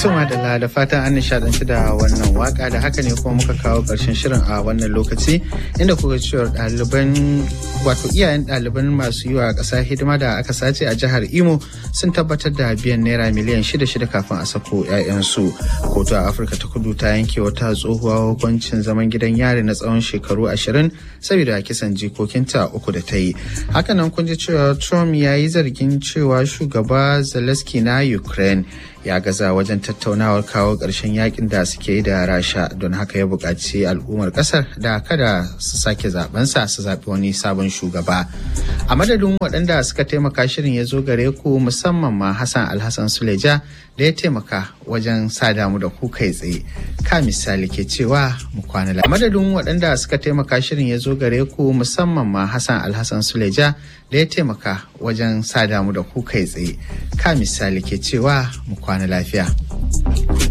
Tuma da da fatan an nishadanci da wannan waka da haka ne kuma muka kawo ƙarshen shirin a wannan lokaci inda kuka cewar ɗaliban wato iyayen ɗaliban masu yi wa ƙasa hidima da aka sace a jihar Imo sun tabbatar da biyan naira miliyan shida shida kafin a sako 'ya'yansu. Kotu a Afirka ta kudu ta yanke wata tsohuwa hukuncin zaman gidan yari na tsawon shekaru ashirin saboda kisan jikokinta uku da ta yi. Hakanan kun ji cewa Trump ya yi zargin cewa shugaba Zelensky na Ukraine ya gaza wajen tattaunawar kawo ƙarshen yakin da suke yi da rasha don haka ya buƙaci al'ummar ƙasar da kada su sake zabensa su zaɓi wani sabon shugaba a madadin waɗanda suka taimaka shirin ya zo gare ku musamman ma hassan alhassan suleja da ya taimaka wajen sa damu da ku kai tsaye ka misali ke cewa mu kwana a madadin waɗanda suka taimaka shirin ya zo gare ku musamman ma hassan alhassan suleja da ya taimaka wajen sa damu da ku kai tsaye ka misali ke cewa mu kwana lafiya.